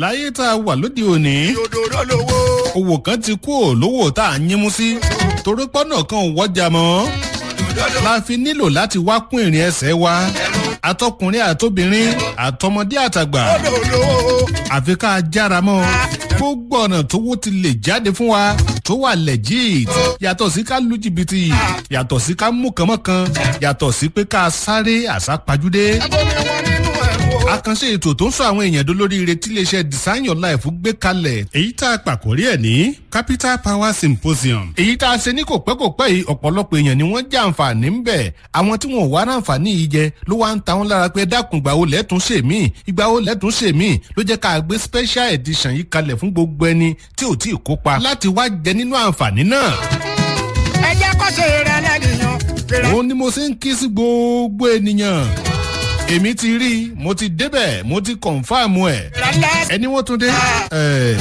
láyé tá a wà lóde òní òdòdó lówó. owó kan ti kú ò lówó tá a yín mú sí torí pọ́nà kan ò wọ́jà mọ́ la fi nílò láti wá kún ìrìn ẹsẹ̀ wa atọkùnrin àtobìnrin àtọmọdé àtàgbà òdòdó. àfi ká jára mọ́ gbogbo ọ̀nà tówó ti lè jáde fún wa tó wà legit yàtọ̀ sí ká lu jìbìtì yàtọ̀ sí ká mú kànmọ́kan yàtọ̀ sí pé ká sáré àsápajúdé Abomi wọn nínú ẹ̀rù o. àkànṣe ètò tó ń sọ àwọn èèyàn dolóríire tí iléeṣẹ́ design your life gbé kalẹ̀ èyí tá a pàkórí ẹ̀ ní capital power symposium èyí tá a ṣe ní kò pẹ́ kò pẹ́ yìí ọ̀pọ̀lọpọ̀ èèyàn ni wọ́n jẹ́ àǹfààní ń bẹ̀ àwọn tí wọn ò wá ráǹfààní yìí jẹ ló wá ń ta wọn lára pé dákun ìgbà wo lẹ́tún ṣe mí ìgbà wo lẹ́tún ṣe mí ló jẹ́ ká gbé special edition yìí kalẹ̀ fún gbogbo ẹni tí ò tí ì kópa láti wá jẹ nínú àǹfààní náà ẹ jẹ́ kó ṣe rẹ lẹ́nìyàn. Kèrè òun ni mo ṣe ń kí sí gbogbo ènìyàn èmi ti rí i mo ti débẹ̀ mo ti kọ̀ǹfàmù ẹ̀ lálẹ́. ẹni wọ́n tún dé. ẹ̀,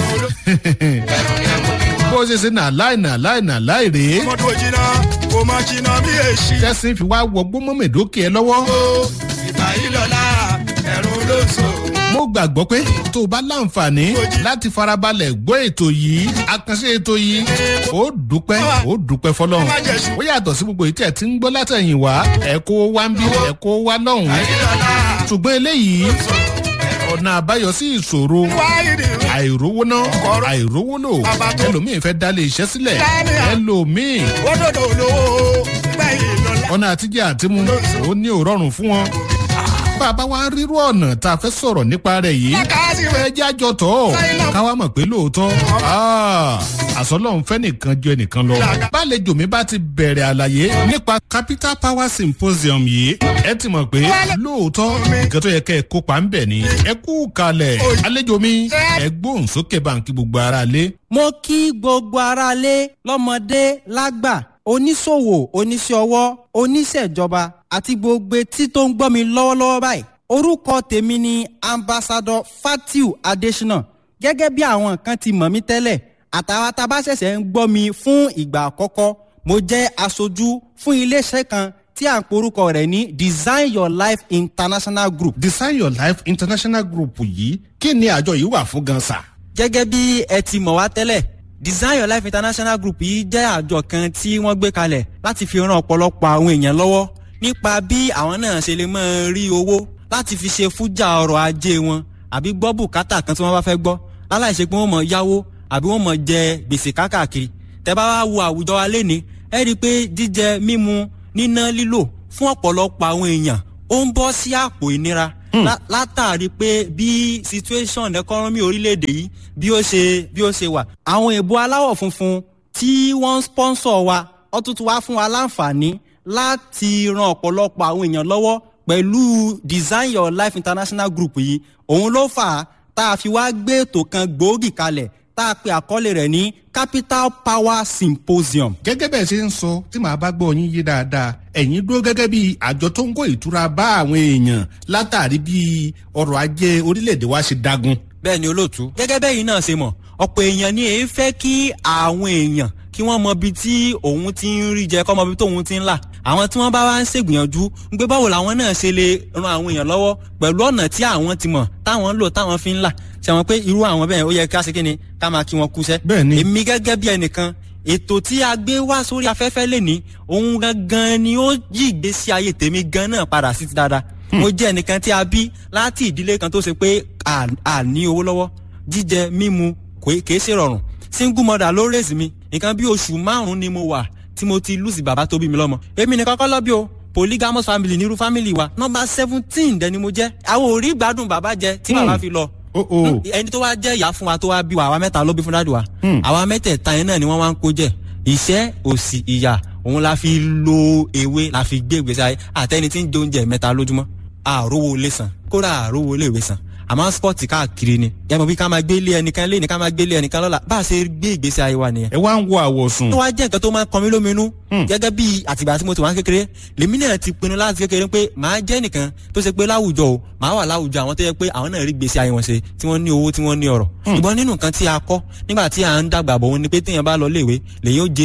bó ṣe ṣe nà láì nà láì nà láì rèé Mọ́tò jìnnà kò mọ jìnnà bí èsì. tẹ́sí fi wá wọgbó mọ́mẹ́dókè ẹ lọ́wọ́. Ó ìgbà yìí lọ́la ẹ̀rù ló sọ. mo gbàgbọ́ pé tó o bá láǹfààní láti farabalẹ̀ gbọ́ ètò yìí àkànṣe ètò yìí ó dúpẹ́ ó dúpẹ́ fọlọ́run ó yàtọ̀ sí gbogbo ìtẹ̀ tí ń gbọ́ látẹ̀yìn wá ẹ̀ kó wá ń bí ẹ̀ kó wá lọ́hùn-ún Yìí lọ́la ṣùgbọ́n eléyìí ọ̀nà àbáyọ sí ìṣòro wáyé ni. àìrówó ná àìrówó lò ẹlòmíì fẹ́ dálé iṣẹ́ sílẹ̀ ẹlòmíì Òdòdó lówó ìgbà yìí lọ́la. ọ̀nà àtijọ́ àtimú ó ní òrọ̀rùn fún wọn. bàbá wa rírú ọ̀nà tá a fẹ́ sọ̀rọ̀ nípa rẹ̀ yìí Lákàtí ẹ jẹ́ àjọ tọ̀ ọ́ káwá mọ̀ pé lóòótọ́ àsọlọ́run fẹ́ nìkan ju ẹnìkan lọ. bálejò mi bá ti bẹ̀rẹ̀ àlàyé nípa capital power symposium yìí ẹ ti mọ̀ pé lóòótọ́ nǹkan tó yẹ kẹ́ ẹ kópa ń bẹ̀ ni ẹ kú kalẹ̀ àlejò mi ẹ gbóhùn sókè báńkì gbogbo ara lé. mo kí gbogbo aráalé lọ́mọdé lágbà oníṣòwò oníṣẹ́ ọwọ́ oníṣẹ́jọba àti gbogbo etí tó ń gbọ́ mi lọ́wọ́lọ́wọ́ báyìí orúkọ tèmi ni ambassadọ fatiu adesina gẹ́gẹ́ bí àwọn kan ti mọ̀ mí tẹ́lẹ̀ àtàwọn tá a bá ṣẹ̀ṣẹ̀ ń gbọ́ mi fún ìgbà àkọ́kọ́ mo jẹ́ aṣojú fún iléeṣẹ́ kan tí à ń porúkọ rẹ̀ ní design your life international group design your life international group yìí kí ni àjọ yìí wà fún gan sa. gẹ́gẹ́ bí ẹ ti mọ̀ wá tẹ́lẹ̀ design your life international group yìí jẹ́ àjọ kan tí wọ́n gbé kalẹ̀ láti fi ran ọ̀pọ̀lọpọ̀ àwọn èèyàn lọ́wọ́ nípa bí àwọn náà ṣe lè máa rí owó láti fi ṣe fújà ọrọ̀ ajé wọn àbí gbọ́ bùkátà kan tí wọ́n bá fẹ́ gbọ́ láláì ṣe pé wọ́n mọ̀ yáwó àbí wọ́n mọ̀ jẹ gbèsè kákàkiri tẹ́ bá wá wo àwùjọ wa lénìí ẹ rí i pé jíjẹ mímu níná lílò fún ọ̀pọ̀lọpọ̀ àwọn èèyàn ó ń bọ́ sí àpò ìnira lá- látàrí pé bí situation economy orílẹ̀-èdè yìí bí ó ṣe bí ó ṣe wà. àwọn èèbó aláwọ̀ funfun tí wọ́n ń sponsor wa wọ́n tún ti wá fún wa láǹfààní láti ran ọ̀pọ̀lọpọ̀ àwọn èèyàn lọ́wọ́ pẹ̀lú design your life international group yìí òun ló fà á tá a fi wá gbé ètò kan gbòógì kalẹ̀ tá a pe àkọlé rẹ̀ ní capital power symposium. gẹ́gẹ́ bẹ́ẹ̀ ṣe ń sọ tí màá bá gbọ́ yín yé dáadáa ẹ̀yin dúró gẹ́gẹ́ bí àjọ tó ń kó ìtura bá àwọn èèyàn látàrí bí ọrọ̀ ajé orílẹ̀-èdè wa ṣe dagun. bẹ́ẹ̀ ni olóòtú. gẹ́gẹ́ bẹ́ẹ̀ yìí náà ṣe mọ̀ ọ̀pọ̀ èèyàn ni èyí fẹ́ kí àwọn èèyàn kí wọ́n mọ ibi tí òun ti ń rí jẹ kọ́ mọ ibi tóun ti ń là àwọn tí wọ́n bá wá ń ṣègbìyànjú ń gbé báwo làwọn náà ṣe lè ran àwọn èèyàn lọ́wọ́ pẹ̀lú ọ̀nà tí àwọn ti mọ̀ táwọn ń lò táwọn fi ń là ṣàwọn pé irú àwọn bẹ́ẹ̀ ó yẹ ká ṣe kí ni ká máa kí wọn kúṣẹ́. Bẹ́ẹ̀ ni. èmi gẹ́gẹ́ bí ẹnìkan ètò tí a gbé wá sórí afẹ́fẹ́ lẹ́ni òun gangan ni ó yí ìgbésí ayé tèmi gan náà padà sí ti dáadáa mo jẹ́ ẹnìkan tí a bí láti ìdílé kan tó ṣe pé à à ní owó lọ́wọ́ jíjẹ mímu kò- kìí ṣe rọrùn single mother ló rèsì mi nǹkan bí oṣù márùn-ún ni mo wà tí mo ti lùsì bàbá tó bí mi lọ́mọ èmi nìkan kọ́ lọ́bí o polygamous family nírú family wa nọmba seventeen dẹni mo jẹ́ àwọn ò rí gbádùn bàbá jẹ tí bàbá fi lọ o o ẹni tó wá jẹ́ ìyá fún wa tó wá bí wa àwa mẹ́ta ló bí fún dáàdì wa àwa mẹ́tẹ̀ẹ̀ta yẹn náà ni wọ́n wá ń kó jẹ ìṣẹ́ òsì ìyà òun la fi lo ewé la fi gbé ìgbésí ayé àtẹni tí ń jẹ oúnjẹ mẹ́ta lójúmọ́ àrówó lè san kódà àrówó lè wé san àmọ́ spọ́ọ̀tì káàkiri ni ẹ mọ̀ bí ká máa gbé ilé ẹnìkan lé ní ká máa gbé ilé ẹnìkan lọ́la bá a ṣe gbé ìgbésí ayé wa nìyẹn ẹ wá ń wo àwọ̀sùn. tó wá jẹ́ nǹkan tó máa ń kan mí lóminú gẹ́gẹ́ bí àtìgbà tí mo ti wá ń kékeré lèmi náà ti pinnu láti kékeré pé màá jẹ́ nìkan tó ṣe pé láwùjọ o màá wà láwùjọ àwọn tó yẹ pé àwọn náà rí gbèsè ayé wọn ṣe tí wọ́n ní owó tí wọ́n ní ọ̀rọ̀ ṣùgbọ́n nínú nǹkan tí a kọ́ nígbà tí à ń dàgbà bọ̀ wọn ni pé téèyàn bá lọ léèwé lèyìn ó jẹ èèyàn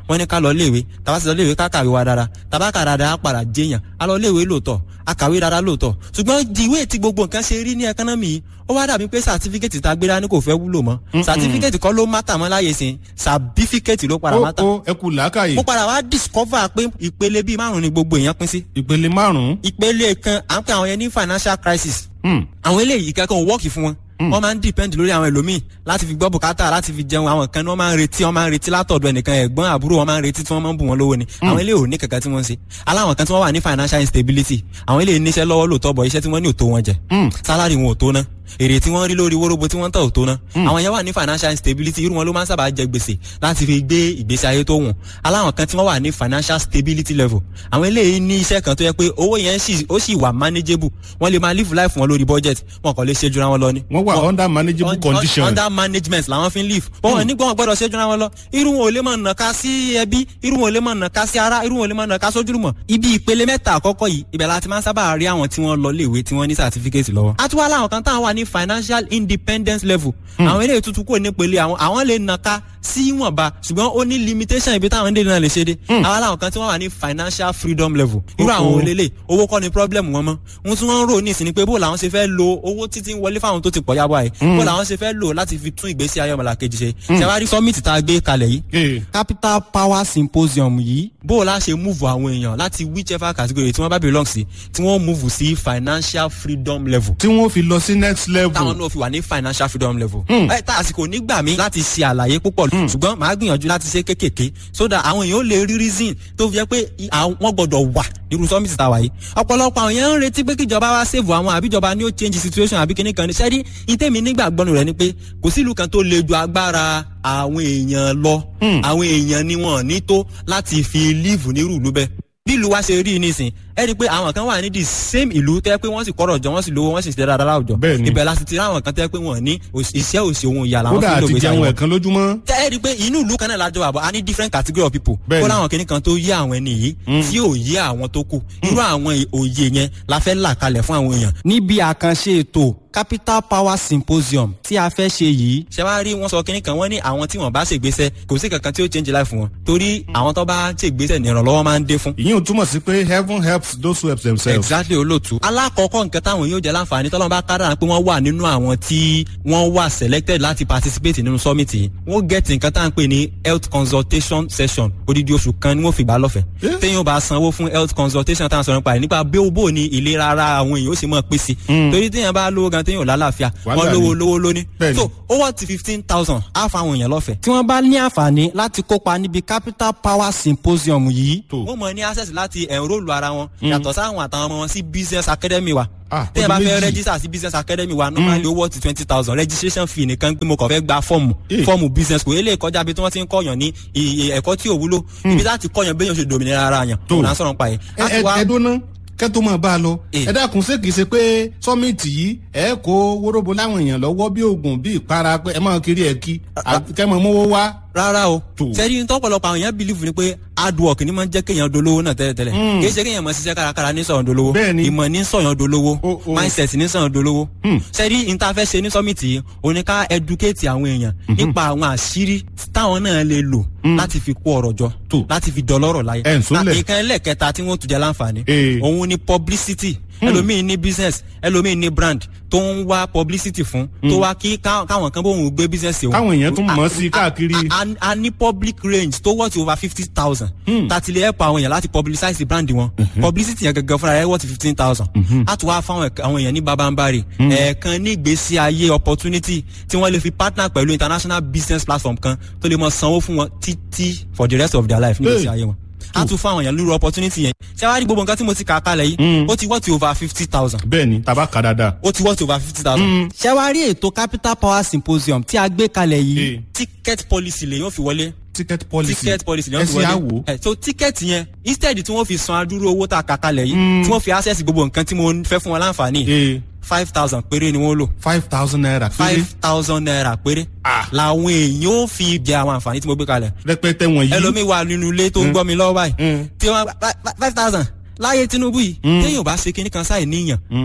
wọ́n ní ká lọ léèwé tàbá sì lọ léèwé ká kàwé wa dára tàbá kà dáadáa á padà jẹyàn á lọ léèwé lóòótọ́ á kàwé dáadáa lóòótọ́ ṣùgbọ́n ìwé tí gbogbo nǹkan ṣe rí ní ẹkánọ́mì yìí ó wá dàbí pé sàtífíkẹ́tì tá a gbéra ní kò fẹ́ wúlò mọ́ sàtífíkẹ́tì kọ́ ló mátà mọ́ láyé sìn sàbífíkẹ́tì ló padà ó mátà ó ẹ kú làákàyè mo padà wá discover pé ìpele bíi márùn ni gbogbo èèyàn pín sí ìpele márùn-ún. ìpele kan à ń pè àwọn yẹn ní financial crisis Hmm. àwọn eléyìí kankan ò wọ́ọ̀kì fún wọn wọ́n máa ń depend lórí àwọn ẹlòmíì láti fi gbọ́ bùkátà láti fi jẹun àwọn kan ní wọ́n máa ń retí wọ́n máa ń retí látọ̀dọ̀ ẹnìkan ẹ̀gbọ́n àbúrò wọ́n máa ń retí tí wọ́n máa ń bù wọ́n lówó ni àwọn eléyìí ò ní kankan tí wọ́n ń ṣe aláwọn kan tí wọ́n wà ní financial instability àwọn eléyìí níṣẹ́ lọ́wọ́ lóòótọ́ bọ̀ iṣẹ́ tí wọ́n ní ò tó wọn jẹ Hmm. salary wọn ò tó ná èrè tí wọ́n rí lórí wóróbo tí wọ́n tà ò tó ná àwọn yẹn wà ní financial instability irú wọn ló máa ń sábà jẹ gbèsè láti fi gbé ìgbésí ayé tó wùn aláwọn kan tí wọ́n wà ní financial stability level àwọn eléyìí ní iṣẹ́ kan tó yẹ pé owó yẹn sì ó sì wà manageable wọ́n lè máa live life wọn lórí budget wọn kàn lè ṣe jura wọn lọ ni wọ́n wà under manageable un- condition. under management làwọn fi ń live wọn ò ní gbọ́n gbọ́dọ̀ ṣe jura wọn lọ irú wọn ò lè máa nàka sí ẹbí irú wọn ò lè máa nàka sí ara irú wọn ò lè máa nàka sójúlùmọ̀ ibi ìpele mẹ́ta àkọ́kọ́ yìí ibẹ̀ la ti máa ń sábà rí àwọn tí wọ́n lọ léèwé tí wọ́n ní certificate lọ́wọ́. a tún wá láwọn kan táwọn wà ní financial independence level àwọn eléyìí tuntun kò ní pele àwọn àwọn lè nàka sí ìwọ̀nba ṣùgbọ́n ó ní limitation ibi táwọn dé náà lè ṣe dé àwọn làwọn kan tí wọ́n wà ní financial freedom level irú àwọn Oh, oh. olélè owó kọ́ ni problem wọn mọ́ ohun tí wọ́n ń rò ní ìsìn ni pé bó làwọn ṣe fẹ́ lo owó títí ń wọlé fáwọn tó ti pọ̀ yábọ̀ yìí bó làwọn ṣe fẹ́ lò láti fi tún ìgbésí ayé ọmọlàkejì ṣe ṣẹwárí summit tá a gbé kalẹ̀ yìí Eh. capital power symposium yìí bó o la ṣe move àwọn èèyàn láti whichever category tí wọ́n bá belong sí tí wọ́n move sí financial freedom level tí wọ́n fi lọ sí next level. táwọn náà fi wà ní financial freedom level. ẹ tá àsìkò nígbà mi láti ṣe àlàyé púpọ̀ ṣùgbọ́n màá gbìyànjú láti ṣe kéékèèké so that àwọn èèyàn ó lè rí reason tó fi jẹ́ pé i- àwọn- wọ́n gbọ́dọ̀ wà nírú summit tá a wà yìí. ọ̀pọ̀lọpọ̀ àwọn èèyàn ń retí pé kíjọba wá save àwọn àbíjọba ni ó change situation àbí kíní kan ní sẹ́rí ìtẹ́mi nígbàgbọ́nù rẹ̀ ni pé kò sílùú kan tó le ju agbára àwọn èèyàn lọ àwọn èèyàn ni wọn ní tó láti fi live nírú ìlú bẹ́ẹ̀ bí ìlú wa ṣe rí i nísìn ẹ rí i pé àwọn kan wà ní the same ìlú tẹ́ pé wọ́n sì kọ́rọ̀ jọ wọ́n sì lówó wọ́n sì ṣe dáadáa láwùjọ Bẹ́ẹ̀ni. ibẹ̀ la sì ti rí àwọn kan tẹ́ pé wọ́n ní òṣì- iṣẹ́ òsì ohun ìyá làwọn kódà fi ń lò àti gbèsè jẹun àwọn ẹ̀kan lójúmọ́. tẹ́ ẹ rí i pé inú ìlú kan náà lájọ wà bọ́ a ní different category of people Bẹ́ẹ̀ni. kó láwọn kìnnì kan tó yé àwọn ẹni yìí tí ò yé àwọn tó kù irú àwọn ì- òye yẹn la fẹ́ là kalẹ̀ fún àwọn èèyàn. níbi àkànṣe ètò capital power symposium tí a fẹ́ ṣe yìí. ṣé wàá rí wọn sọ kínní kan wọn ní àwọn tí wọn bá ṣègbésẹ̀ kò sí kankan tí ó change life wọn torí àwọn tó bá ṣègbésẹ̀ ní ìrànlọ́wọ́ máa ń dé fún ìyẹn ò túmọ̀ sí pé heaven helps those who help themselves. exactly olóòtú. alákọ̀ọ́kọ́ nǹkan táwọn yóò jẹ́ láǹfààní tọ́lọ́mù bá kádàrá pé wọ́n wà nínú àwọn tí wọ́n wà selected láti participate nínú summit yìí. wọ́n get nǹkan tá à ń pè ní health consultation session odidi oṣù kan ni wọ́n fi gbà lọ́fẹ̀ẹ́. Eh? téèyàn bá sanwó fún health consultation tá à ń sọ̀rọ̀ nípa rẹ̀ nípa bí ó bò ní ìlera ara àwọn èèyàn ó sì mọ̀ pé sí. torí téèyàn bá lówó gan téèyàn ò lálàáfíà Wàhálà wọ́n lówó ni. lówó lóní. Bẹ́ẹ̀ni. so owó ti fifteen thousand á fa àwọn èèyàn lọ́fẹ̀ẹ́. tí wọ́n bá ní àǹfààní láti kópa níbi capital power symposium yìí Tó. wọ́n mọ̀ ní access láti enrol ara wọn yàtọ̀ sáwọn àtàwọn ọmọ wọn sí business academy wa Ah, tẹ́yẹ̀ bá ọdún fẹ́ méjì. register sí business academy wa normally owó ti twenty thousand registration fee nìkan pé mo kàn fẹ́ gba fọ́ọ̀mù Eh. fọ́ọ̀mù business kò eléyìí kọjá bí tí wọ́n ti ń kọ́yàn ní iye ẹ̀kọ́ tí ò wúlò ibi láti kọ́yàn béèyàn ṣe dòmìnira ara yàn Tó. òun à ń sọ̀rọ̀ pa yẹn. ẹ A ti ẹ wá- ẹ dúná kẹ́tọ́ máa bá a lọ. Eh. ẹ dákun ṣé kìí ṣe pé sọ́mìtì yìí ẹ kó wóróbo láwọn èèyàn lọ́wọ́ bí oògùn bí ìpara pé ẹ máa kiri ẹ̀ kí kẹ́ mọ̀ mówó wá. rárá o Tó. sẹ́rí tọ́pọ̀lọpọ̀ àwọn èèyàn believe ni pé hard work ni máa ń jẹ́ kéèyàn dolówó náà tẹ́lẹ̀tẹ́lẹ̀ Mm. kì í ṣe kéèyàn máa ṣiṣẹ́ kárakára ní sọ̀yàn dolówó Bẹ́ẹ̀ni. ìmọ̀ ní sọ̀yàn dolówó O- o. mindset ní sọ̀yàn dolówó Hmm. sẹ́rí interfẹ́ ṣe ní summit yìí ó ní ká educate àwọn èèyàn nípa àwọn àṣírí táwọn náà lè lò láti fi kó ọ̀rọ̀ jọ Tó. láti fi dọlọ́rọ̀ láyé Ẹ̀ ń sólẹ̀. Na- nǹkan ẹlẹ́kẹta tí wọ́n tún jẹ́ láǹfààní Eh. òun ni publicity ẹlòmíín ní business ẹlòmíín ní brand tó ń wá publicity fún tó wá kí ká- káwọn kan bóun gbé business òun Káwọn èèyàn tún mọ̀ A- sí a- káàkiri. a- a- a ní public range tó worth over fifty thousand. tàti lè help àwọn èèyàn láti publicize brand wọn. publicity yẹn gangan fúnra rẹ̀ worth fifteen thousand. a tún wá fáwọn ẹ̀ka- àwọn èèyàn ní babambari. ẹ̀ẹ̀kan ní ìgbésí ayé opportunity tí wọ́n lè fi partner pẹ̀lú international business platform kan tó lè mọ sanwó fún wọn títí for the rest of their life ní ìgbésí Hey. ayé wọn. a tún fún àwọn èèyàn lórí opportunity yẹn. ṣé wàá rí gbogbo nǹkan tí mo ti kà á kalẹ̀ yìí ó ti worth over fifty thousand bẹ́ẹ̀ ni tàbá kà dáadáa. ó ti worth over fifty thousand. ṣé wàá rí ètò capital power symposium tí a gbé kalẹ̀ Eh. yìí ticket policy lè yóò fi wọlé ticket policy ticket policy lè ẹ yóò fi sì wọlé á wò. ẹ so ticket yẹn instead tí wọ́n fi san adúrú owó tá a kà kalẹ̀ yìí tí wọ́n fi access gbogbo nǹkan tí mo fẹ́ fún wọn láǹfààní ee five thousand péré ni wọ́n lò five thousand naira péré five thousand naira péré Ah. làwọn èèyàn ó fi jẹ àwọn àǹfààní tí mo gbé kalẹ̀ rẹpẹtẹ wọ̀nyí. ẹlòmíì wà nínú ilé tó ń gbọ́ mi lọ́wọ́ báyìí Mm. tí wọ́n five thousand láyé Tinubu yìí téèyàn bá ṣe kinní kan sáì níyàn Mm.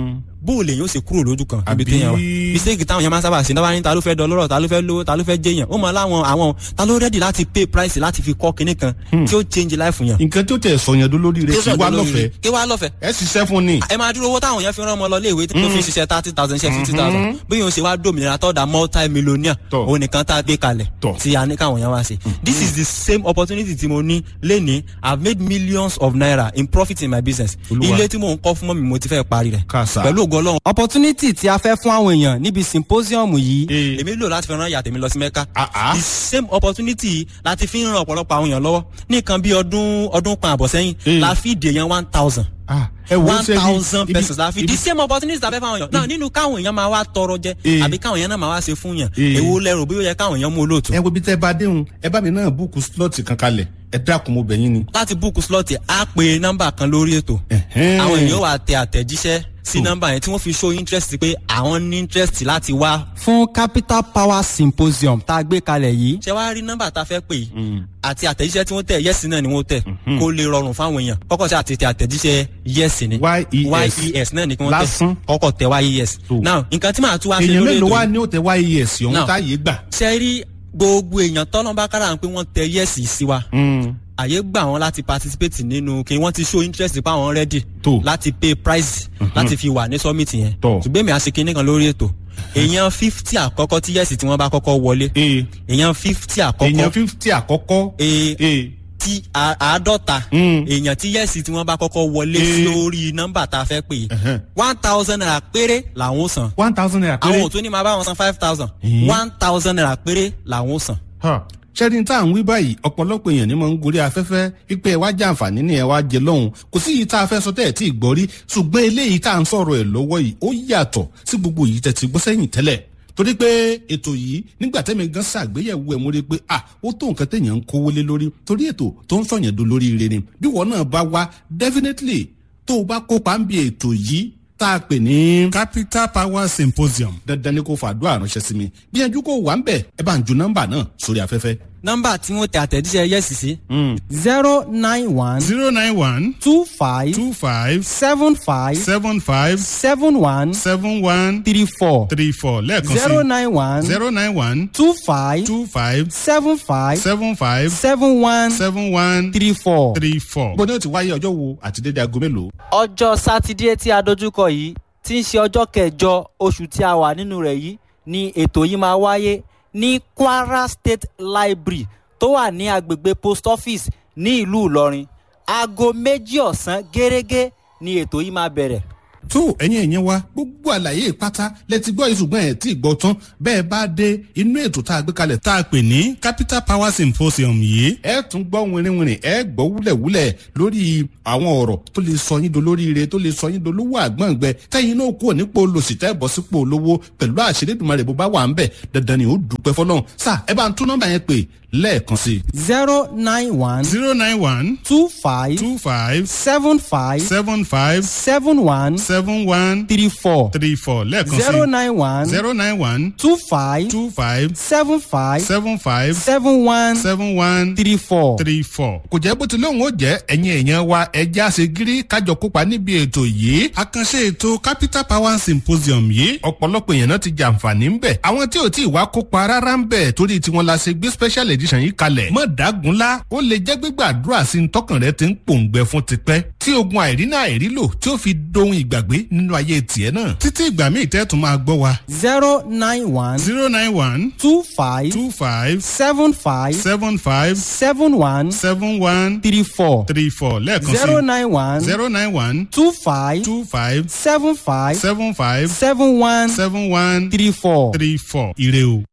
bó o lè yín ó ṣe kúrò lójú kan níbi Àbí- téèyàn wà mistake táwọn yẹn máa ń sábà ṣe náà ní ta ló fẹ́ dọlọ́rọ̀ ta ló fẹ́ lówó ta ló fẹ́ jẹyàn ó mọ láwọn àwọn ta ló ready láti pay price láti fi kọ́ kinní kan tí ó change life yàn. nǹkan tó tẹ̀ sọ̀yàn dó lórí rẹ̀ kí wá lọ́fẹ̀ẹ́ kí wá lọ́fẹ̀ẹ́ ẹ ṣiṣẹ́ fún ni. ẹ máa dúró owó táwọn yẹn fi rán ọmọ lọ léèwé tó fi ń ṣiṣẹ́ thirty thousand ṣe fifty thousand bí yóò ṣe wá dòmìnira tọ́da multi millionaire Tọ́. òun nìkan tá a gbé kalẹ̀ Tọ́. tí a ní káwọn yẹn wá ṣe. this is the same opportunity tí mo ní lénìí i have made millions of naira in profit in my business Olúwa. ilé tí mò ń kọ́ fún mọ́mi mo ti fẹ́ parí rẹ̀ Kàsà. pẹ̀lú ògo ọlọ́run. opportunity tí a fẹ́ fún àwọn èèyàn níbi symposium yìí Ee. èmi lò láti fi rán ìyá tèmi lọ sí mẹ́ka Ah, ah. the same opportunity yìí láti fi ń ran ọ̀pọ̀lọpọ̀ àwọn èèyàn lọ́wọ́ ní nǹkan bí ọdún ọdún kan àbọ̀ sẹ́yìn Ee. la fi dè yẹn one thousand Ah, ẹ wo one ṣe bí- thousand ibi- pesos la fi ibi- the same opportunity la fẹ́ fáwọn èèyàn náà nínú káwọn èèyàn máa wá tọrọ jẹ Ee. àbí káwọn èèyàn náà máa wá ṣe fún yàn Ee. èwo lẹ́rù bí ó yẹ káwọn èèyàn mú olóòtú. ẹ wo bí tẹ́ bá déhùn ẹ bá mi náà búùkù slọ́ọ̀tì kan kalẹ̀ ẹ dákun mo bẹ̀ yín ni. láti búùkù slọ́ọ̀tì á pe nọ́mbà kan lórí ètò Ẹ̀hẹ́n. àwọn èèyàn wà tẹ àtẹ̀jíṣẹ́ sí Hmm. nọ́mbà yẹn tí wọ́n fi show interest pé àwọn ní interest láti wá fún capital power symposium tá a gbé kalẹ̀ yìí ṣé wàá rí nọ́mbà tá a fẹ́ pè yìí àti àtẹ̀jíṣẹ́ tí wọ́n tẹ̀ yẹ́sì náà ni wọ́n tẹ̀ kó lè rọrùn fáwọn èèyàn kọ́kọ́ ṣe àti tẹ àtẹ̀jíṣẹ́ yẹ́sì ni YES. yes náà ni kí wọ́n Lásán. tẹ̀ kọ́kọ́ tẹ yes So. now nǹkan tí màá tún wá ṣe èèyàn lórí mélòó ètò wá yìí ní òtẹ́ yes ọ̀hún Now. táyé gbà. ṣe rí gbogbo èèyàn tọ́lọ́mbà kára pé wọ́n tẹ yẹ́sì sí wa àyè gbà wọn láti participate nínú kí wọ́n ti show interest pa wọn ready Tó. láti pay price láti fi wà ní summit yẹn Tó. ṣùgbọ́n èmi àṣekínní kan lórí ètò èèyàn fifty àkọ́kọ́ tí yẹ́sì tí wọ́n bá kọ́kọ́ wọlé ee èèyàn fifty èèyàn àkọ́kọ́ fífítì àkọ́kọ́. ee ee tí a- àádọ́ta Mm. èèyàn tí yẹ́sì tí wọ́n bá kọ́kọ́ wọlé Eh. sí orí nọ́mbà tá a fẹ́ pè Ẹ̀hẹ́n. one thousand naira péré làwọn ó san one thousand naira àwọn péré. ò tún ní máa bá wọn san five thousand Eh. one thousand naira péré làwọn ó san. Ha. ṣẹ́ni tá à ń wí báyìí ọ̀pọ̀lọpọ̀ èèyàn ni mo ń gorí afẹ́fẹ́ wípé ẹ wá jẹ àǹfààní ni ẹ wá jẹ lọ́hùn kò sí yìí tá a fẹ́ sọ tẹ́ ẹ̀ tí ì gbọ́ rí ṣùgbọ́n eléyìí tá à ń sọ̀rọ̀ ẹ̀ lọ́wọ́ yìí ó yàtọ̀ sí gbogbo yìí tẹ̀ ti gbọ́ sẹ́yìn tẹ́lẹ̀ torí pé ètò yìí nígbà tẹ́mi gan ṣàgbéyẹ̀wò ẹ̀ mo rí i pé à ó tó nǹkan téèyàn ń kówó lé lórí torí ètò tó ń sọ̀yàn do lórí ire ni bí wọn náà bá wá definitely tó o bá kópa ń bi ètò yìí tá a pè ní. capital power symposium. dandan ni kò fàdúrà ránṣẹ́ sí mi gbìyànjú kó wà ń bẹ̀ ẹ bá ń ju nọ́mbà náà sórí afẹ́fẹ́. nọ́mbà tí wọ́n tẹ àtẹ̀jíṣẹ́ yẹ́sì sí zero nine one zero nine one two five two five seven five seven five seven one seven one three four three four lẹ́ẹ̀kan zero sí nine one zero nine one two five two five seven five seven five seven one seven one three four. three four. bó ni ó ti wáyé ọjọ́ wo àti dédé aago mélòó. ọjọ́ sátidé tí a dojúkọ yìí tí ń ṣe ọjọ́ kẹjọ oṣù tí a wà nínú rẹ̀ yìí ni ètò yìí máa wáyé ní kwara state library tó wà ní agbègbè post office ní ìlú ìlọrin aago méjì ọ̀sán gẹ́gẹ́ ni ètò yìí máa bẹ̀rẹ̀. tó ẹ̀yin ẹ̀yẹn wa gbogbo àlàyé pátá lẹ́tí gbọ́ yìí ṣùgbọ́n ẹ̀ tí ì gbọ́ tán bẹ́ẹ̀ bá dé inú ètò tá a gbé kalẹ̀ tá a pè ní capital power symposium yìí. ẹ tún gbọ́ wìnrìnwìnrìn ẹ gbọ́ wúlẹ̀wúlẹ̀ lórí àwọn ọ̀rọ̀ tó lè sọ yín dolóríire tó lè sọ yín dolówó àgbọ̀ngbẹ tẹ́yìn náà kúrò nípò olòṣì tẹ́ bọ́ sípò olówó pẹ̀lú àṣírídùmarè bó bá wà ń bẹ̀ dandan ni ó dúpẹ́ fọlọ́run sá ẹ bá ń tún nọ́mbà yẹn pè lẹ́ẹ̀kan sí. zero nine one zero nine one two five two five seven five seven five seven one seven one three four three four lẹ́ẹ̀kan sí. zero nine one zero nine one two five two five seven five seven five seven one seven one three four. three four. kò jẹ́ bó ti lóun ó jẹ́ ẹ̀yin èèyàn wa ẹja ṣe gírí kájọ kópa níbi ètò yìí. àkànṣe ètò capital power symposium yìí ọ̀pọ̀lọpọ̀ èèyàn náà ti jàǹfààní ń bẹ̀. àwọn tí ò tí ì wá kópa rárá ń bẹ̀ torí tiwọn la ṣe gbé special edition yìí kalẹ̀. mọ̀ dágunlá ó lè jẹ́ gbígbàdúrà sí ní tọkàn rẹ ti ń pòǹgbẹ fún tipẹ́. tí ogun àìrínà àìrílò tí ó fi dohun ìgbàgbé nínú ayé tiẹ̀ náà. títí ìgbà míì tẹ́ tún máa gbọ́ wa. zero nine one zero nine one two five two five seven five seven five seven one seven one three four three four lẹ́ẹ̀kan sí zero nine one zero nine one two five two five seven five seven five seven one seven one three four. three four ire o.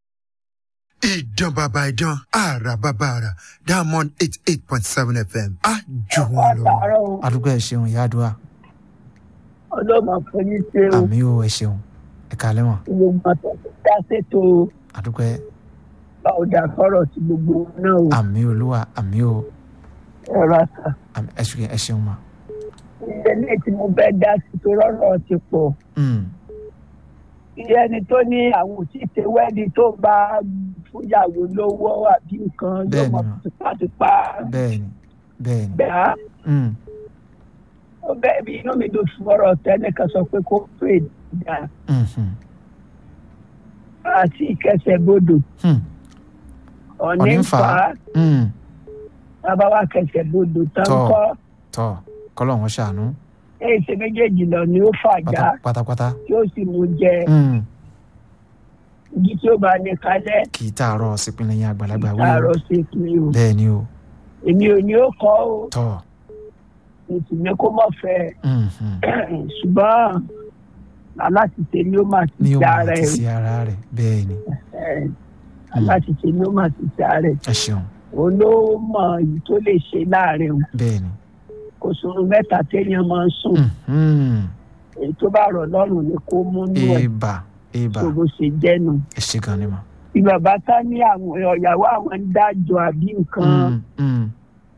ìdán bàbá ìdán àrà bàbá àrà diamond eight eight point seven fm á jù wọn lọ. àdúgbò ẹ ṣeun ìyá àdúrà ọlọ́mọ àforí ṣe o àmì ò ẹ ṣeun ẹ kàlẹ́ mọ̀ gbogbo àtọ̀tọ̀ dá ṣètò àdúgbò ẹ ọ̀dà sọ̀rọ̀ sí gbogbo náà o àmì olúwa àmì ò ẹ̀rọ àṣà àmì ẹ ṣeun ẹ ṣeun mà. ilé tí mo fẹ́ dá sí tó rọ́rọ̀ ti pọ̀ Mm, iye ẹni tó ní àwọn òṣìṣẹ́ wẹ́ẹ̀dì tó bá fúyàwó lówó àbí nǹkan yóò Bẹ́ẹ̀ni mọ ma. tipátipá bẹ́ẹ̀ni bẹ́ẹ̀ni gbà á Mm, ó bẹ́ẹ̀ bí inú mi dùn fún ọ̀rọ̀ tẹ́nìkan sọ pé kó pè dá Mhm. àti ìkẹsẹ̀ bodò Hmm. ọ̀ní ọ̀ní ń ń fà fà á á Hmm. bàbá wa kẹsẹ̀ bodò tán Tọ́. kọ́ tọ́ kọ́lọ̀ wọn ṣàánú èyí ṣe méjèèjì lọ ni ó fà já pátá- pátápátá tí ó sì mú jẹ Hmm. igi tí ó bá ní kalẹ̀ kì í tààrọ̀ sípínlẹ̀ yẹn àgbàlagbà wí o láàárọ̀ sí ìpínlẹ̀ o bẹ́ẹ̀ ni o èmi ò ní ó kọ́ o tọ́ èsì ní kó mọ̀ fẹ́ Mhm. ṣùgbọ́n aláṣìṣe ni ó máa ti ní o ṣe máa ara ti ẹ̀ sí ara rẹ̀ bẹ́ẹ̀ ni ẹ̀, aláṣìṣe ni ó máa ti ṣe ara ẹ̀ ẹ ṣeun òun ló mọ èyí tó lè ṣe láàrin o bẹ́ẹ̀ ni kò sóorun mẹ́ta téèyàn máa ń sùn Mhm. èyí tó bá rọ̀ lọ́rùn ni kó mú nú ẹ̀ eba eba tó bó ṣe jẹ́nu. ẹ ṣe gan ni mà. bí bàbá tá ní àwọn ọ̀yàwó àwọn ń dájọ́ àbí nǹkan Mm, mm.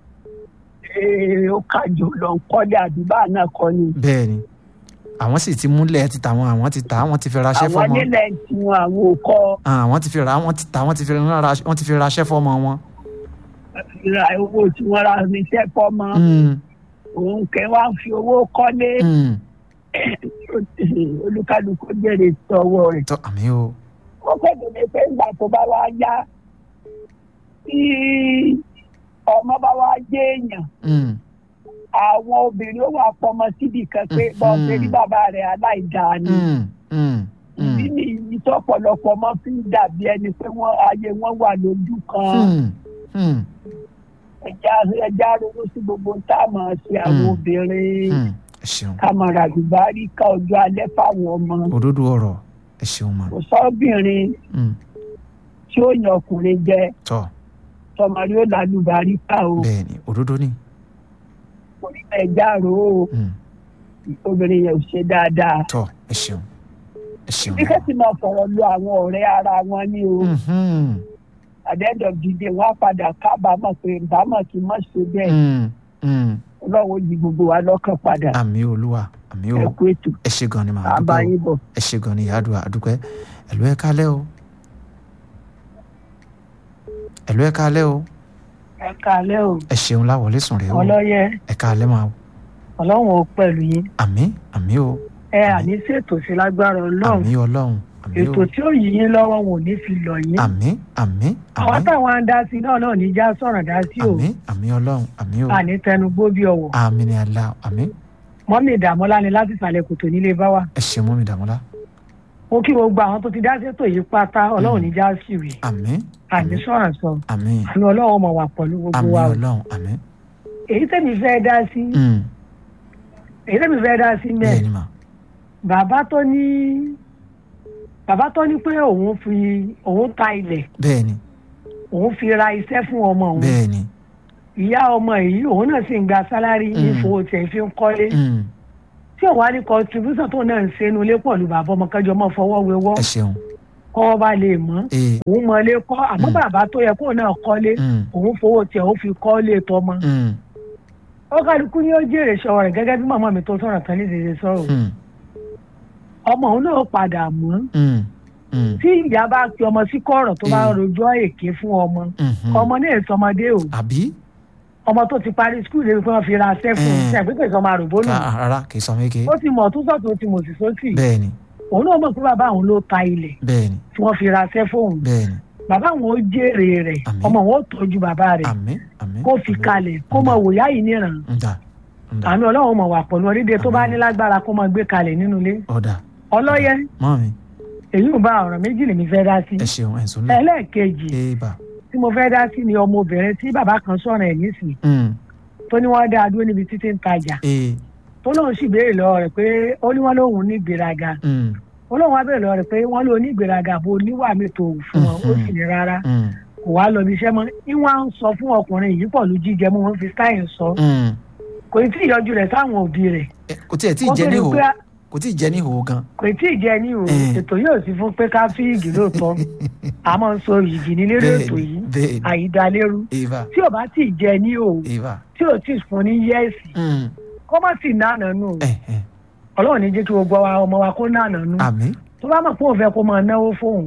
ee, ó kájọ lọ ń kọ́lé àdúgbò náà kọ́ ni. bẹ́ẹ̀ ni àwọn sì ti múlẹ̀ ti tà wọn àwọn ti tà wọ́n ti fi raṣẹ́ àwọn fọ́mọ nílẹ̀ tiwọn àwọn ò kọ́ Ah, wọ́n ti fi ra wọ́n ti tà wọ́n ti fi ra wọ́n ti fi raṣẹ́ fọ́mọ wọn. ra owó tí wọ́n ra níṣẹ́ fọ́mọ Mm, òun kẹ́ wá ń fi owó kọ́lé mm. olúkálùkù jèrè sọ́wọ́ rẹ̀. tọ́ àmì o ó fẹ́ẹ́ lè pé ìgbà tó bá wá yá tí ọmọ bá wá jẹ́ èèyàn Mm, àwọn obìnrin ó wà pọmọ síbi kan pé Mhm. bọ́ọ̀ pé ní bàbá rẹ̀ aláìdáa ni. mm, mm, ìdí mm. nìyí tọ́pọ̀lọpọ̀ ọmọ fi ń dàbí ẹni pé wọ́n ayé wọn wà lójú kan Hmm, hmm, ẹja ẹja ronú sí gbogbo tá a máa ṣe àwọn Mm. obìnrin hmm. ẹ ṣeun ká máa ràdùbá rí ká ọjọ́ alẹ́ fáwọn ọmọ òdodo ọ̀rọ̀ ẹ ṣeun mà. kò sọ́bìnrin Mm, tí ó yan ọkùnrin jẹ tọ́ tọmọ rí ó lálùbárí ká o bẹ́ẹ̀ ni òdodo ni. orí ẹja rò ó Mm, obìnrin yẹn ò ṣe dáadáa tọ́ ẹ ṣeun ẹ ṣeun. bí kẹ́sì máa fọ̀rọ̀ lo àwọn ọ̀rẹ́ ara wọn ní o Mhm, at the end of the day wọ́n á padà kábàámọ̀ pé ìbámọ̀ kì í mọ̀ ṣe bẹ́ẹ̀ mm, mm. ọlọ́run yí gbogbo wa lọ́kàn padà àmì olúwa àmì ẹ o kú ètò ẹ ṣe gan ni mà á àbá dúpẹ́ o. yín bọ̀. ẹ ṣe gan ni ìyá àdúrà àdúpẹ́ ẹ̀lú ẹ̀ kálẹ̀ o ẹ̀lú ẹ̀ kálẹ̀ o ẹ kálẹ́ o ẹ ṣeun láwọlé sùn rẹ̀ o ọlọ́yẹ ẹ kálẹ̀ máa o ọlọ́run ò pẹ̀lú yín àmì àmì o ẹ àní ṣètò sí lágbára ọlọ́run àmì ọlọ́run àmì o ètò tí ó yí yín lọ́wọ́ wọn ò ní fi lọ yín àmì àmì àwọn àmì táwọn á dá sí náà náà ní já sọ̀rọ̀ dá sí o àmì àmì ọlọ́run àmì o àní tẹnugbó bí ọwọ́ àmì ni àlá àmì mọ́mí ìdààmúlá ni láti ìsàlẹ̀ kòtò nílé bá wà ẹ ṣe mú mi dàmúlá mo kí gbogbo àwọn tó ti dá sétò yìí pátá ọlọ́run ní já sí rè àmì àní sọ̀rọ̀ sọ àmì àní ọlọ́run mọ̀ wà pẹ̀lú gbogbo àmì wa o ọlọ́run àmì èyí tẹ̀mí fẹ́ dá sí Mm, èyí tẹ̀mí fẹ́ dá sí bẹ́ẹ̀ mẹ́ẹ̀ ni mà bàbá tó ní bàbá tó ní pé òun fi òun ta ilẹ̀ bẹ́ẹ̀ ni òun fi ra iṣẹ́ fún ọmọ òun bẹ́ẹ̀ ni ìyá ọmọ yìí òun náà sì ń gba sálárì Mm. ìfowó tẹ̀ fi ń kọ́lé Mm, tí òun á ní contribution tó náà ń ṣe inú ilé pọ̀ lu bàbá ọmọ kẹjọ mọ́ fọwọ́ wéwọ́ ẹ ṣeun kọ́ bá lè mọ́ ee òun mọ ilé kọ́ àmọ́ Mm. bàbá tó yẹ kóun náà kọ́lé Mm, òun fowó tẹ̀ òun fi kọ́lé tọmọ mm, ó kálukú ní ó jèrè sọ̀rọ̀ rẹ̀ gẹ́gẹ́ bí màmá mi tó sọ̀rọ̀ kan ní ìdíje sọ̀rọ̀ mm, ọmọ òun náà padà mọ́ mm, mm, tí ìyá bá pe ọmọ sí kọ̀rọ̀ tó bá Mm. rojọ́ èké fún ọmọ mhm. ọmọ náà sọmọdé o àbí ọmọ tó ti parí skul lè fi wọn fi ra aṣẹ fún un Mm. ṣe àgbékè sọmọ àròbó nù Ká- rárá kì í sọ méke ó ti mọ̀ tó sọ̀tún ó ti mọ̀ sí sósì bẹ́ẹ̀ ni òun náà mọ̀ pé bàbá òun ló ta ilẹ̀ bẹ́ẹ̀ ni tí wọ́n fi ra aṣẹ fóun bẹ́ẹ̀ ni bàbá òun ó jèrè rẹ̀ Àmín. ọmọ òun ó tọ́jú bàbá rẹ̀ àmì àmì kó fi kalẹ̀ kó mọ wòyá yìí níran ǹda ǹda àmì ọlọ́run mọ̀ wà pọ̀lú oríde tó bá Àmín. ní lágbára kó mọ gbé kalẹ̀ nínú ilé ọ̀dà ọlọ́yẹ mọ́ mi èyí ò bá ọ̀rọ̀ méjì lèmi fẹ́ dá sí ẹ ṣeun ẹ̀ sùn lẹ̀ ẹlẹ́ẹ̀kejì ee bà tí mo fẹ́ dá sí ni ọmọbìnrin tí bàbá kan sọ̀rọ̀ ẹ̀ nísìnyí Mm, tó ní wọ́n dá a dúró níbi títí ń tajà ee tó lóun sì béèrè lọ́wọ́ rẹ̀ pé ó ní wọ́n lóun ní ìgbéraga mm, ó lóun wá béèrè lọ́wọ́ rẹ̀ pé wọ́n lóun ní ìgbéraga bó níwà mi tó fún wọn ó sì ní rárá mm, kò wá lọ bí iṣẹ́ mọ́ ìwọ̀n à ń sọ fún ọkùnrin yìí pọ̀ ló jíjẹ mú wọn fi stáyìn sọ mm. kò tí ì yọjú rẹ̀ sáwọn òbí rẹ̀ Ẹ, kò tí ẹ̀ tí ì Ó jẹ́ tó ní di hò pé- kò tí ì jẹ́ ní hò gan kò tí ì jẹ ní o Eh. ètò yóò sí fún pé ká fi ìgì lóòótọ́ a máa ń sọ ìgì ní lérò Bẹ́ẹ̀ni, ètò yìí bẹ́ẹ̀ni. àyídálérú ee bà tí ò bá tí ì jẹ ní o ee bà tí ò tí ì fún ní yẹ́ẹ̀sì Mm, kó má sì nànà nù ẹ ẹ ọlọ́run ní jẹ́ kí gbogbo wa ọmọ wa kó nànà nù àmì tó bá mọ̀ pé òun fẹ́ kó máa náwó fóun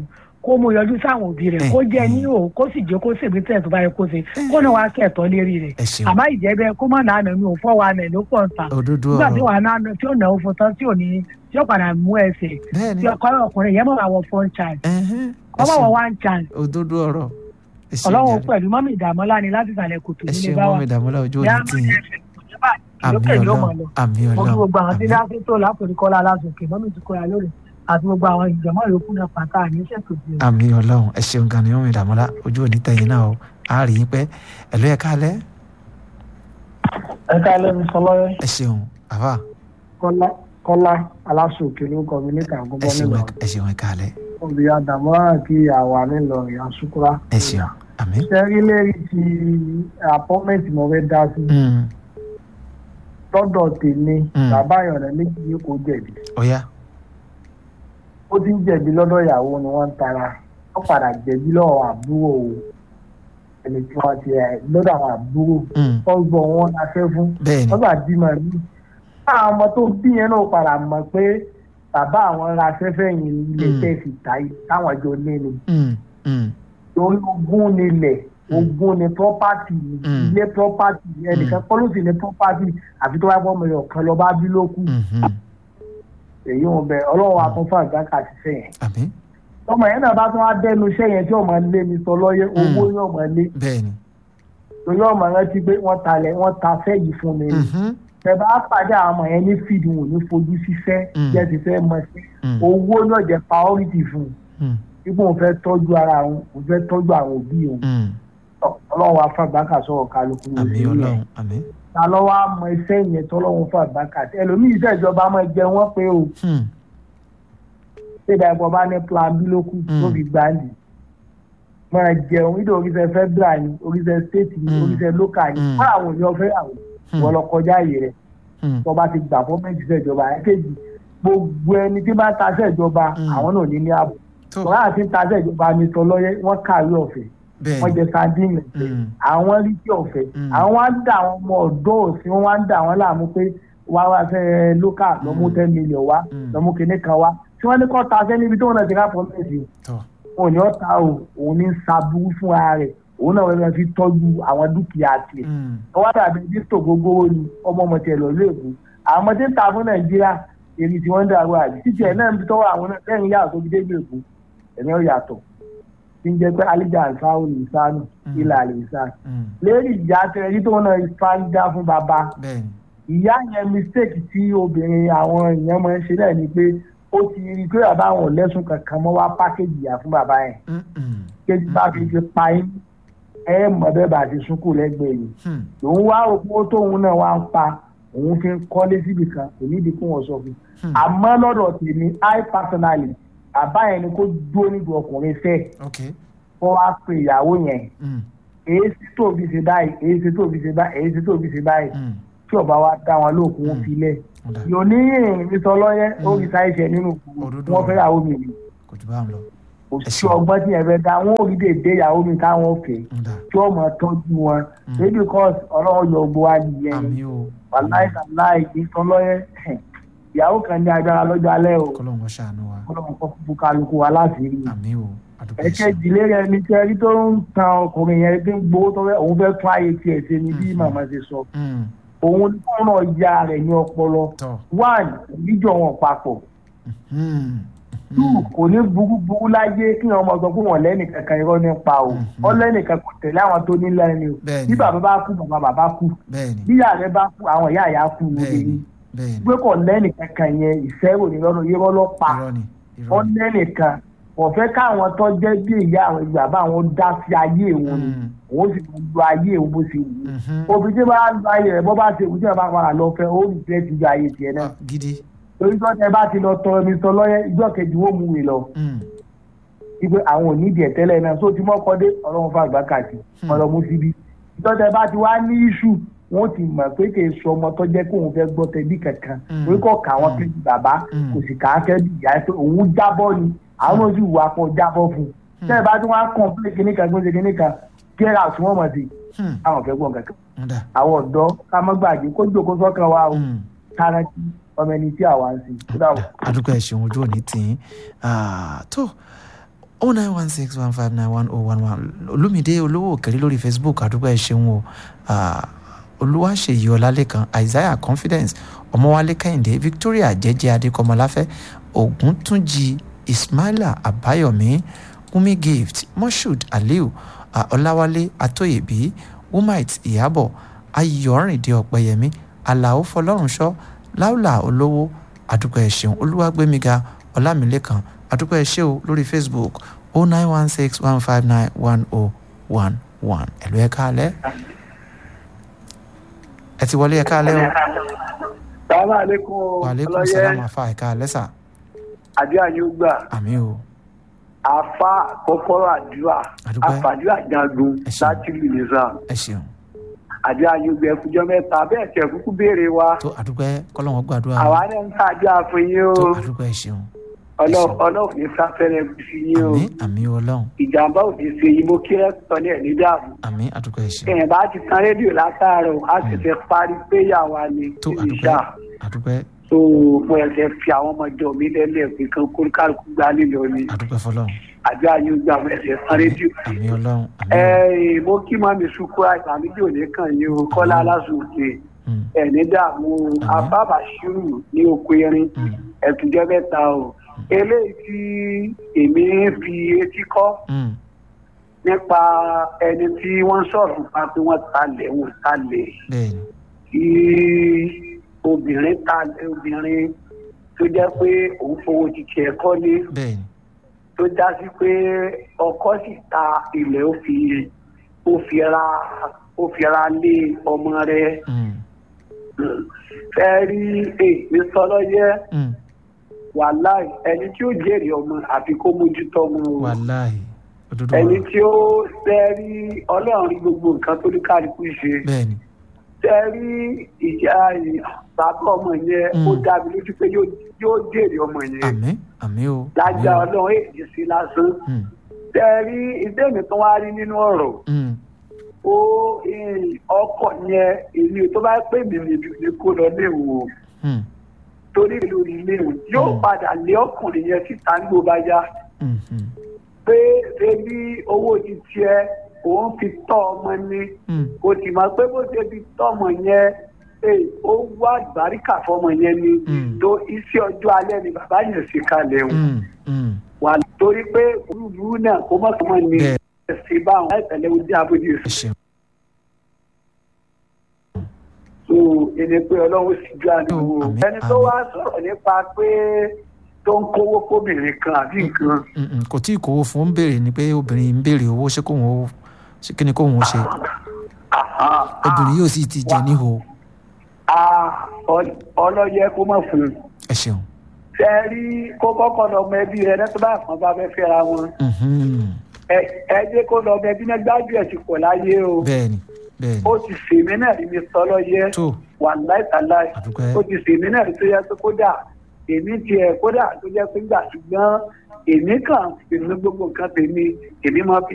kó mú yọjú sáwọn òbí rẹ̀ kó jẹ́ ní o kó sì jẹ́ kó ṣègbè tẹ̀ tó bá yẹ kó ṣe kó náà wá kẹ̀tọ́ lérí rẹ̀ ẹ ṣeun àmọ́ ìjẹ́bẹ́ kó má nàánú mi ò fọ́ wa nẹ̀ ló pọ̀ ń ta òdodo nígbà tí ọ̀rọ̀ wàá náà tí ó náwó fún tán tí ò ní tí ó padà mú ẹsẹ̀ bẹ́ẹ̀ ni tí ọkọ ọkùnrin yẹn mọ̀ wá wọ phone charge ẹ̀hẹ́n, ẹ kọ́ mọ̀ wọ ṣeun. one chance òdodo ọ̀rọ̀ ẹ ṣeun ọlọ́run jàre. pẹ̀lú mọ́mí ìdààmúlá ni láti ìsàlẹ̀ kòtò ẹ nílé ṣeun bá wà mọ́mi dàmọ́lá ojú yá òní tì yín àmì lókè ló mọ̀ ọlọ́run lọ àmì mo kí ọlọ́run gbogbo àwọn tí àmì láti tó lápòrí kọ́lá lásòkè mọ́mí ti kọ́ra lórí àti gbogbo àwọn ìjọmọ́ yòókù náà pàtà àníṣe tó di àmì ọlọ́run ẹ ṣeun gan ni mọ́mi dàmọ́lá ojú òní tẹ̀yìn náà o a rí yín pẹ́ ẹ ló yẹ káalẹ́ ẹ káalẹ́ mi sọlọ́yẹ́ ẹ ṣeun àfà kọ́lá kọ́lá aláṣòkè ló kọ́ mi níta ẹ àgọ́bọ́ ṣeun nílò ẹ ṣeun ẹ káalẹ́ òbí àdàmọ́ràn kí àwa nílò ìyá ṣúkúrá. ẹ ṣeun àmì. sẹ́rí lérí ti apọ́mẹ́ntì mo fẹ́ dá sí Mm, lọ́dọ̀ tèmi Mm. bàbá ìyọ̀rẹ́ méjì yìí kò jẹ̀bi ọ̀ya ó ti ń jẹ̀bi lọ́dọ̀ ìyàwó ni wọ́n ń tara ó padà jẹ̀bi lọ́wọ́ àbúrò ẹni tí wọ́n ti ẹ̀ lọ́dọ̀ àwọn àbúrò Mm, ọgbọ̀n wọn la fẹ́ fún bẹ́ẹ̀ ni lọ́gbà bímọ mi àwọn ọmọ tó bí yẹn náà padà mọ̀ pé bàbá àwọn ra afẹ́fẹ́ yìí ilé Mm. tẹ̀ fi ta yìí táwọn jọ ní ni Mm, mm, torí ogún nílẹ̀ ogún ni property ni Mm. ilé property ni ẹnìkan kọ́ ló sì ní property àfi tó bá gbọ́ ọmọ yẹn kan lọ bá bí lókù mhm, èyí wọn bẹ ọlọ́run wa tún fún àgbàkà ṣiṣẹ́ yẹn àmì ọmọ yẹn náà bá tún wá dẹnu iṣẹ́ yẹn tí ọmọ lé mi sọ lọ́yẹ owó yóò mọ̀ lé bẹ́ẹ̀ ni torí ọmọ yẹn ti gbé wọ́n talẹ̀ wọ́n ta fẹ́ yìí fún mi ni mhm, ẹ bá pàdé àwọn ọmọ yẹn ní fíìdì wọn ò ní fojú síṣẹ́ Mm. jẹ́ ti fẹ́ mọ sí mm, owó náà jẹ́ priority fún un mm, ipò òun fẹ́ tọ́jú ara òun òun fẹ́ tọ́jú àwọn òbí òun mm, ọlọ́run wa fún àgbàkà sọ̀rọ̀ kálukú àmì lórí yẹn. ọlọ́run àmì. ta ló wá mọ iṣẹ́ yẹn tọ́lọ́run fún àgbàkà ẹlòmíì iṣẹ́ ìjọba máa jẹ wọ́n pé o Hmm, ṣéda ẹ̀kọ́ bá ní plan bí ló kù tó Mm. fi gbáǹdì máa jẹun nítorí oríṣẹ́ federal ni oríṣẹ́ state ni Mm. oríṣẹ́ local ni Mm. fún àwọn èèyàn fẹ́ àwọn Hmm. wọ́n lọ kọjá àyè rẹ̀ hmm, tó bá ti gbà fọ́mẹ́ntì iṣẹ́ ìjọba ẹ̀kejì gbogbo ẹni tí bá ń taṣẹ́ ìjọba Mm. àwọn náà ní ní ààbò tó tọ́lá àti ń taṣẹ́ ìjọba ní sọlọ́yẹ́ wọ́n kàwé ọ̀fẹ́ bẹ́ẹ̀ wọ́n ni jẹ sardine ọ̀fẹ́ Mm. àwọn rí tí ọ̀fẹ́ Mm. àwọn wá ń dà àwọn ọmọ ọ̀dọ́ òsì wọn wá ń dà àwọn láàmú pé wá wá fẹ́ lókà lọ́mú Mm. ten million wá Mm. lọ́mú kinní kan wá tí wọ́n ní kọ́ ta sẹ́ níbi tí wọ́n náà ti ká fọ́mẹ́ntì tó wọn ò ní ọ̀tá o òun ní saburú fún ara rẹ̀ òun náà wọ́n fi tọ́jú àwọn dúkìá tiẹ̀ Hmm, wọ́n wá dàbí dípò gbogbo ni ọmọ ọmọ tiẹ̀ lọ léèkó àwọn ọmọ tí ń ta fún nàìjíríà èrì tí wọ́n ń dàrú àbí títí ẹ̀ náà ń tọ́wọ́ àwọn náà lẹ́yìn yàtọ̀ tó fi dé ìlú èkó ẹ̀mí ọ̀ yàtọ̀ tí ń jẹ́ pé alíjà àǹsáwò lè sánù Mm. ilà lè sá hmm, lérí ìyá tẹ̀lé tó náà fáńdá fún bàbá bẹ́ẹ̀ ni ìyá yẹn mistake tí obìnrin àwọn èèyàn máa ń ṣe náà ni pé ó ti rí i pé bàbá àwọn ò lẹ́sùn kankan mọ́ wá pákéjì ìyá fún bàbá yẹn Hmm, hmm, kéjì bá fi fi pa yín ẹ mọ̀ bẹ́ẹ̀ bá ti sunkún lẹ́gbẹ̀ẹ́ yìí hmm, òun wá òpó tóun náà wá ń pa òun fi ń kọ́lé síbi kan kò nídìí kó wọn sọ fún un Hmm. àmọ́ lọ́dọ̀ tèmi i personally bàbá yẹn ni kó dúró níbi ọkùnrin fẹ́ ok kó wá pe ìyàwó yẹn hmm, èyí sì tó fi ṣe báyìí èyí sì tó fi ṣe báyìí èyí sì tó fi ṣe báyìí hmm, tí ọba wa dá wọn lóòkùn wọn Hmm. filẹ̀ ọ̀dà yóò ní ìrìn sọ lọ́yẹ́ ó Hmm. fi sáyẹ̀ṣẹ̀ nínú Òdodo wọn fẹ́ ìyàwó mi ni kò jù bá ń lọ kò Ẹ sí ṣeun. ọgbọ́n tí yẹn fẹ́ dá wọn ò rí dèdè ìyàwó mi táwọn fẹ́ ọ̀dà tí wọ́n mọ̀ tọ́jú wọn Hmm. maybe because ọlọ́run yọ gbọ́ wa nìyẹn ni àmì o wàláì sàláì ìtọ́lọ́yẹ ìyàwó kan ní agbára lọ́jọ́ alẹ́ o kọ́lọ́hún wọn ṣàánú wa ọlọ́run kọ́ fún kálukú wa láti rí i. àmì o àdúgbò ẹ̀kẹ́ ìdílé rẹ ní tí ẹni tó ń tan ọkùnrin yẹn tí ń gbowó tó fẹ́ òun fẹ́ tún ayé tiẹ̀ ṣe ni bí Mhm. màmá ṣe sọ Hmm, òun ní kó náà ya rẹ̀ ní ọpọlọ tọ́ one níjọ wọn papọ̀ hmm, two hmm, kò ní burúburú láyé kí wọn mọ sọ fún wọn lẹ́nì kankan irọ́ nípa o Mhm. ọlẹ́nìkan kò tẹ̀lé àwọn tó ní lẹ́ni o Bẹ́ẹ̀ni. bí bàbá bá kú bàbá bàbá kú bẹ́ẹ̀ ni bí ìyá rẹ bá kú àwọn ìyá ìyá kú lóde bẹ́ẹ̀ ni yìí bẹ́ẹ̀ ni gbé kọ̀ lẹ́nì kankan yẹn ìfẹ́ rò ní lọ́nà yẹ́rọ́ lọ́pa irọ́ ni irọ́ wọ́n ni lẹ́nìkan kò fẹ́ káwọn tó jẹ́ bí ìyá àwọn ìgbà bá àwọn dá sí ayé òun ni Hmm, òun sì máa lo ayé òun bó ṣe wù ú mhm, òbí tí bá lo ayé rẹ̀ bọ́ bá ṣe wù ú tí wọ́n bá padà lọ fẹ́ ó rí fẹ́ ti ju ayé tiẹ̀ náà ah, gidi torí tó tẹ bá ti lọ tọ ẹni sọ lọ́yẹ́ ìjọ kejì wọ́n mú wè lọ Hmm, wípé àwọn ò ní ìdí ẹ̀ tẹ́lẹ̀ náà só ti mọ́kọ́ dé ọlọ́run fún àgbà kàtì Hmm. ọlọ́mú síbí ìjọ tẹ bá ti wá ní iṣu wọ́n ti mọ̀ pé kì í sọ ọmọ tó jẹ́ kó òun fẹ́ gbọ́ tẹbí kankan Hmm. torí kò kà wọ́n Hmm. kéjì bàbá Hmm. kò sì kà á kẹ́bí ìyá pé òun jábọ́ ni àwọn ojú ìwà kan jábọ́ fún un tẹ́ ẹ bá tí wọ́n á kàn pé kíní kan gbọ́dọ̀ kíní kan get out wọ́n mọ̀ sí hmm, àwọn fẹ́ gbọ́n kankan ọ̀dà àwọn ọ̀dọ́ ká má gbàgbé kó jókòó sọ́kàn wa o hmm. kárántì ọmọ ẹni tí àwa ń sìn kódà o. àdúgbò ẹ̀sìn ojú òní tì í Ah, tó oh nine one six one five nine one oh one one olùmídé olówó òkèrè lórí facebook àdúgbò ẹ ṣeun o Ah, olúwaṣeyí ọlálẹ́kan isaiah confidence ọmọwálé kẹ́hìndé victoria jẹ́jẹ́ adékọmọláfẹ́ ògúntúnjì ismaila àbáyọ̀mí wumi gift moshood aliu ah, ọláwálé atóyèbí wumite ìyàbọ̀ ayọ̀rìndé ọ̀pẹyẹmí alao fọlọ́runṣọ́ láùlà olówó àdúgbò ẹ ṣeun olúwàgbémiga ọlámilẹ́kan àdúgbò ẹ ṣe o lórí facebook oh nine one six one five nine one oh one one ẹ̀lú ẹ̀ káalẹ́ ẹ ti wọlé ẹ̀ káalẹ́ o sàlámà aleykum wàlẹ́kùn ọlọ́yẹ sálámà fa ẹ̀ káalẹ́ sà àdúrà yóò gbà àmì o àfa kọ́kọ́rọ́ àdúrà Àdúpẹ́. àfàdúrà jagun Ẹ ṣeun. láti lù ní sàn ẹ ṣeun àdúrà yóò gbà ẹkújọ mẹ́ta bẹ́ẹ̀ tẹ̀ kúkú béèrè wa tó àdúgbò kọ́lọ́wọ́n gbàdúrà àwa náà ń tàdúrà fún yín o tó àdúgbò ẹ ṣeun Ọlọ́- ọlọ́run ní sáfẹ́rẹ́ sí yín o àmì àmì ọlọ́run ìjàmbá ò ní ṣe yín mo kí rẹ́pítọ̀ ní ẹ̀ ní dààmú àmì àdúgbò ẹ ṣeun èèyàn bá ti tan rédíò látàárọ̀ á sì fẹ́ parí péyà wa ni tó níbi àdúgbò iṣẹ́ àdúgbò so mo ẹsẹ̀ fi àwọn ọmọdé mi lẹ́lẹ̀ pé kan kó kálukú gbá lílọ ni àdúgbò fọlọ́run àdúrà yóò gbà mo ẹsẹ̀ tan rédíò àmì ọlọ́run àmì ẹ mo kí mami sukú àìsàn méjì òní kan yìí o kọ́lá aláṣùkè Mm. ẹ̀ní dààmú o abábà ṣírù ní oko erin ẹ̀túnjẹ́ mẹ́ta o eléyìí tí èmi fi etí kọ́ Mm. nípa ẹni tí wọ́n sọ̀rọ̀ nípa pé wọ́n talẹ̀ wọ́n talẹ̀ bẹ́ẹ̀ni tí obìnrin talẹ̀ obìnrin tó jẹ́ pé òun fowó títí ẹ̀kọ́ ní bẹ́ẹ̀ni tó já sí pé ọkọ sì ta ilẹ̀ ó fi ó fi ra ó fi ra lé ọmọ rẹ̀ Mm. fẹ́ rí èmi sọlọ́yẹ́ Mm. wàláì ẹni tí ó jèrè ọmọ àfi kó mójútó ọmọ o wàláhì òdodo ẹni ọ̀rọ̀ tí ó fẹ́ rí ọlọ́run rí gbogbo nǹkan tó ní kálukú ṣe bẹ́ẹ̀ni fẹ́ rí ìjà bàbá ọmọ yẹn ó dàbí lójú pé yóò yóò jèrè ọmọ yẹn àmì àmì o lájà ọlọ́run èdè sí lásán Mm. fẹ́ rí ìdẹ́mi tó wá rí nínú ọ̀rọ̀ Mm. ó eh, ọkọ̀ yẹn èmi tó bá pè mí níbi ní kó lọ léwu o Mm. torí lórí léwu yóò padà lé ọkùnrin yẹn síta nígbò bá yá Mm. Mm. pé ṣebí owó ti tiẹ̀ òun fi tọ́ ọmọ ní Mm. kò sì mọ̀ pé bó ṣe fi tọ́ ọmọ yẹn eh, ó wá àgbáríkà fọmọ yẹn ni tó iṣẹ́ ọjọ́ alẹ́ ni bàbá yẹn ṣe kalẹ̀ o Mm. Mm. wà torí pé olúlu náà kó mọ̀ kó mọ̀ ní ẹ̀sìn báwọn láìpẹ̀lẹ́ ojú abójú ẹ̀sìn. so ẹni pé ọlọ́run sì ju àdúgbò ẹni tó wá sọ̀rọ̀ nípa pé tó ń kówó fóbìnrin kan àbí nǹkan Mm, mm. kò tí ì kówó fún ń béèrè ni pé obìnrin ń béèrè owó ṣé kóun ó ṣé kí ni kóun ó ṣe obìnrin yóò sì ti jẹ níhò Ah, ọ- ọlọ́yẹ kó mọ̀ fún un ẹ ṣeun. ṣe rí kó kọ́kọ́ lọ ọmọ ẹbí rẹ lẹ́tọ́ bá kan bá fẹ́ fẹ́ra wọn Mhm. ẹ ẹ jẹ́ kó lọ ọmọ ẹbí náà gbájú ẹ̀ ti pọ̀ láyé o bẹ́ẹ̀ni bẹ́ẹ̀ni ó ti sèmi náà rí mi sọ lọ́yẹ wà láìsàláì Àdúpẹ́. ó ti sèmi náà rí tó yẹ pé kódà èmi tiẹ̀ kódà tó jẹ́ pé gbà ṣùgbọ́n èmi kàn èmi gbogbo nǹkan tèmi èmi máa fi